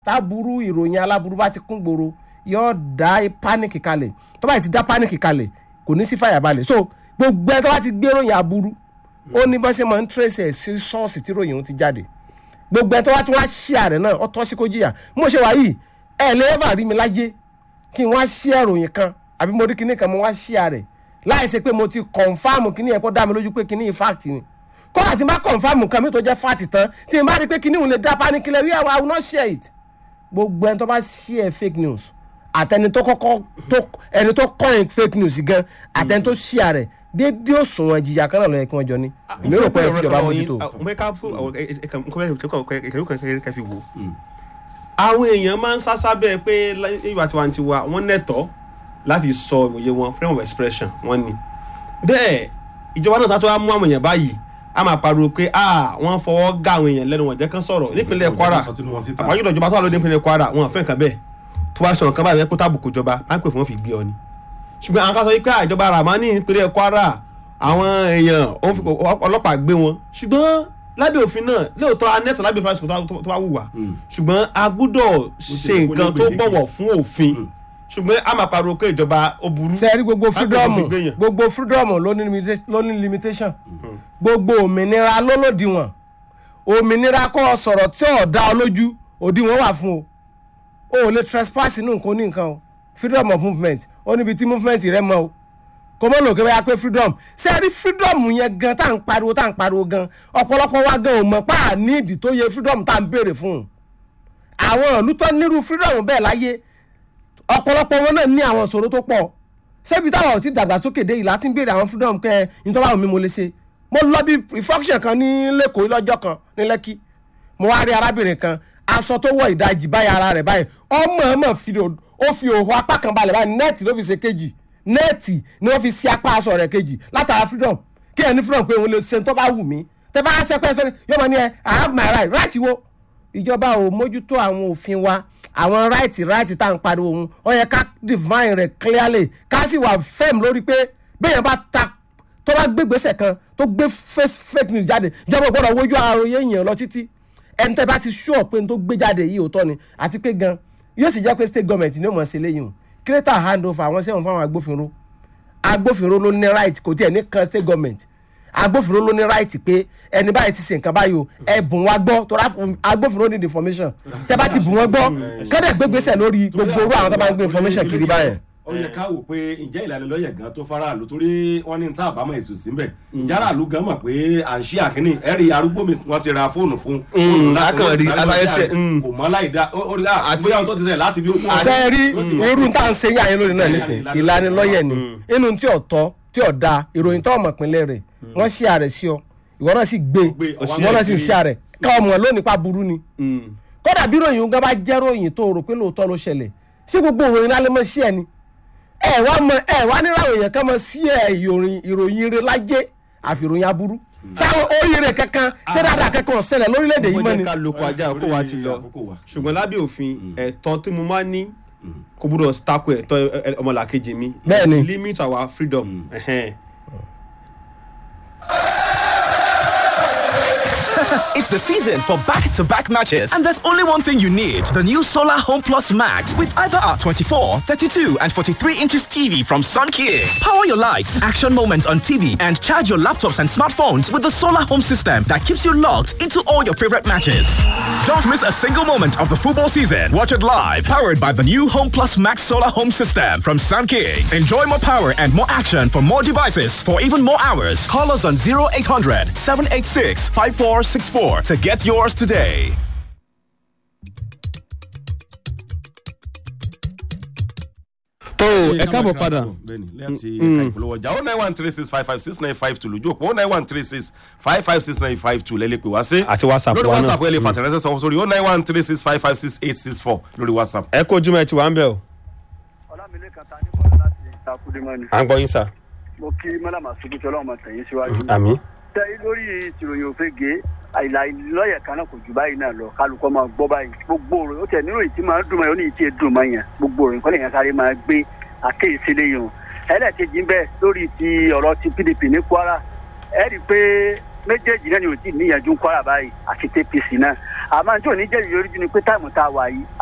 táburú ìròyìn aláburú bá ti kún gbòòrò yóò dá pánìkì kalẹ̀ tó bá ti dá pánìkì kalẹ̀ kò ní sí fàyàbalẹ̀ so gbogbo ẹ tó bá ti gbé ròyìn aburú ó ní bá ṣe máa ń trace ẹ̀ sí ṣọ́ọ̀ṣì tí ròyìn òun ti jáde gbogbo ẹ tó wá tí wọ́n á ṣí ààrẹ náà ó tọ́ sí kó jìyà mo ṣe wà yìí ẹ lè ẹ́fà rí mi láyé kí n wá ṣí ẹ̀ròyìn kan àbí mo rí kinní kan mo wá ṣí ààrẹ láì ṣe pé mo ti kọ̀nfàmù kinní yẹn kó dá mi lójú pé kinní yìí fact ni kódà tí n bá kọ̀nfàmù kan mi tó jẹ́ fact tán tí n bá rí pé kinní òun lè dá panic lẹ̀ wí àwọn I will not share it gbogbo ẹni tó bá share fake news àtẹni tó kọ́kọ́ tó ẹni tó coin fake news gan àtẹni tó share rẹ̀ déédéé òṣùwọ̀n ìjìyà kan náà ló yẹ kí wọ́n jọ ní èmi rò pé ẹ fi ìjọba mójútó. mo ká fún kẹfì wò àwọn èèyàn máa ń sásá bẹ́ẹ̀ pé ìwà tiwantiwa wọ́n nẹ̀tọ́ láti sọ ìwòye wọn freedom of expression wọ́n ní bẹ́ẹ̀ ìjọba náà tó wá mú àwọn èèyàn báyìí a máa pariwo pé ah wọ́n fọwọ́ gá àwọn èèyàn lẹ́nu wọn jẹ́ kán sọ̀rọ̀ nípínlẹ̀ Kwara àwọn yóò ìjọba tó wà lóde nípínlẹ̀ Kwara wọn fẹ́ nǹkan bẹ́ẹ̀ tó wá sọ nǹkan báyìí kó tàbùkù ìjọba á ń pè fún wọn fi gbé ọ ni ṣùgbọ́n àwọn kan sọ pé àjọba Ramani nípínlẹ̀ Kwara àwọn èèyàn ọlọ́pàá gbé wọn ṣùgbọ́n lábẹ́ òfin náà lóòótọ́ anẹ́tọ̀ lábẹ́ òfin tó bá wùwà ṣùgbọ́n a gbúdọ̀ ṣe nǹkan tó bọ̀wọ̀ fún òfin ṣùgbọ́n a máa pariwo pé ìjọba ó burú. sẹ́ẹ̀rí gbogbo freedom gbogbo freedom ló ní limitation gbogbo òmìnira ló lòdìwọ̀n òmìnira kọ́ ọ sọ̀rọ̀ tí ò dá ọ lójú òdiwọ̀n wà fún o o ò lè trespass inú nǹkan ní nǹkan o freedom of movement ó níbi tí movement rẹ mọ o kò mọ̀ lòkè báyà pé freedom sẹ́ẹ̀rí freedom yẹn gan tá à ń pariwo tá à ń pariwo gan ọ̀pọ̀lọpọ̀ wa gan ò mọ̀ pa à ní ìdí tó yẹ freedom tá à ń béèrè fún un àwọn ìlú tó nírú freedom bẹ́ẹ̀ láyé ọ̀pọ̀lọpọ̀ wọn náà ní àwọn ìṣòro tó pọ̀ ṣebí táwọn ò ti dàgbàsókè dé ìlà tí ń béèrè àwọn freedom kẹ́ ẹ nítorí àwọn mi mo lè ṣe mo lọ bí reflection kan ní lẹ́kọ̀ọ́ lọ́jọ́ kan ní lẹ́kí mo wá rí arábìnrin kan aṣọ tó wọ ìdajì báyìí ara rẹ̀ báyìí ọmọ ọmọ fi ó fi òhun apá kan balẹ̀ báyìí nẹ́ẹ̀tì ló fi ṣe kejì nẹ́ẹ̀tì ni wọ́n fi ṣe apá aṣọ rẹ̀ kejì látara freedom kí ẹ ní freedom pé òun lè ṣe tó bá wù mí tẹ bá ṣe pẹ́ sọ́ni yóò mọ̀ ní ẹ I have my right right wo ìjọba ò mójútó àwọn òfin wa àwọn right right tá à ń pariwo òun ó yẹ ká define rẹ̀ clearly ká sì wà firm lórí pé bẹ́ẹ̀ bá ta tó bá gbé gbèsè kan tó gbé fake news jáde ìjọba ò gbọ́dọ̀ wojú àròyé èèyàn lọ títí ẹni tẹ́ bá ti sure pé n tó gbé jáde yìí òótọ́ ni àti pé gan yóò sì jẹ́ pé state government ni ó mọ̀ sí eléyìí o creator hand over àwọn sẹ́wọ̀n fáwọn agbófinró agbófinró ló ní right kò tiẹ̀ ní kan state government agbófinró ló ní right pé ẹni báyìí ti ṣe nǹkan báyìí o ẹ bùn wá gbọ́ tó rà agbófinró need information tẹ́ bá ti bùn wọ́n gbọ́ kọ́dẹ̀ gbégbèsè lórí gbogbo orú àwọn tó bá ń gbé information kiri báyẹn ó yẹ ká wò pé ǹjẹ́ ìlànà lọ́yẹ̀ gan tó faraàlú torí wọ́n ní tá àbámọ̀ èso síbẹ̀ ìjára àlú gan mọ̀ pé à ń ṣí àkíní ẹ̀rí arúgbó mi wọ́n ti ra fóònù fún. akọ̀rí aláyẹsẹ̀ kò mọ́ láì dá àti bóyá tó ti sẹ̀ láti bí ó kú. ṣe rí irú tá à ń ṣe yá yín lórí náà nísìn ìlànà lọ́yẹ̀ ni inú tí ò tọ́ tí ò da ìròyìn tó ọmọ ìpínlẹ̀ rẹ̀ wọ́n ṣí ààrẹ sí ọ ìwọ náà sì gbé ìwọ náà sì ṣí ààrẹ ká ọmọ lónìí pa burú ni kódà bí ròyìn gan bá jẹ́ ròyìn tó rò pé lóòótọ́ ló ṣẹlẹ̀ sí gbogbo òròyìn lálẹ́ mọ́ sí ẹni ẹ wá mọ ẹ wá níràwọ̀ èèyàn kan mọ sí ẹ ìròyìn ìròyìn rẹ lájẹ àfi ìròyìn aburú sáwọn oríire kankan ṣé dáadáa kankan ọ̀sẹ̀lẹ̀ lórílẹ̀‐èdè yìí mọ́ ni. ọmọdé ká lóko ajá kó wa ti lọ ṣùgbọ́n lábẹ́ òfin ẹ̀tọ́ tí mo máa ní kò gbúdọ̀ tako ẹ̀tọ́ ọmọlàkejì mi Bẹ́ẹ̀ni. limit our freedom. ẹ̀hẹ́n. It's the season for back-to-back matches, and there's only one thing you need: the new Solar Home Plus Max with either our 24, 32, and 43 inches TV from Sunking. Power your lights, action moments on TV, and charge your laptops and smartphones with the Solar Home system that keeps you logged into all your favorite matches. Don't miss a single moment of the football season. Watch it live, powered by the new Home Plus Max Solar Home system from Sunking. Enjoy more power and more action for more devices for even more hours. Call us on 0800 786 5464 to get yours today. tó ẹ káàbọ̀ padà bẹ́ẹ̀ni láti ẹ̀ka ìpolówó ọjà oh nine one three six five five six nine five two lójú òpó oh nine one three six five five six nine five two lẹ́lẹ́ pé wá sí. Àti WhatsApp lórí wa náà. whatsapp ẹ lè fàtẹ̀rẹ́sẹ̀ sọ sórí oh nine one three six five five six eight six four lórí whatsapp. ẹ kó ojúmọ́ ẹ ti wà ń bẹ̀ o ọlámilẹ́kan ta ní bọ́lá láti ìtakùdémọ́ni à ń gbọ́ yín sà. mo kí mọ́làmá sọ́kùtì ọlọ́run tẹ̀yìn síwájú. àmì. tẹ lórí ìtìròyìn òfegè àìlà lọ́yẹ̀ kan náà kò jù báyìí náà lọ kálukọ́ máa gbọ́ báyìí gbogbo òròyìn ó tẹ̀ nínú ìtì máa ń dùn máa ń ní ìtì èdùn máa yàn gbogbo òròyìn kọ́lẹ̀ yẹn sáré máa gbé àkéyèsí lẹ́yìn o ẹlẹ́ẹ̀kejì ń bẹ lórí ti ọ̀rọ̀ ti pdp ní kwara ẹ rí i pé méjèèjì náà ni ò tí ì níyànjú kwara báyìí àti tpc náà àmọ́ tí ò ní jẹ́ ìyọrí jù ni pé táìmù tá a wà yìí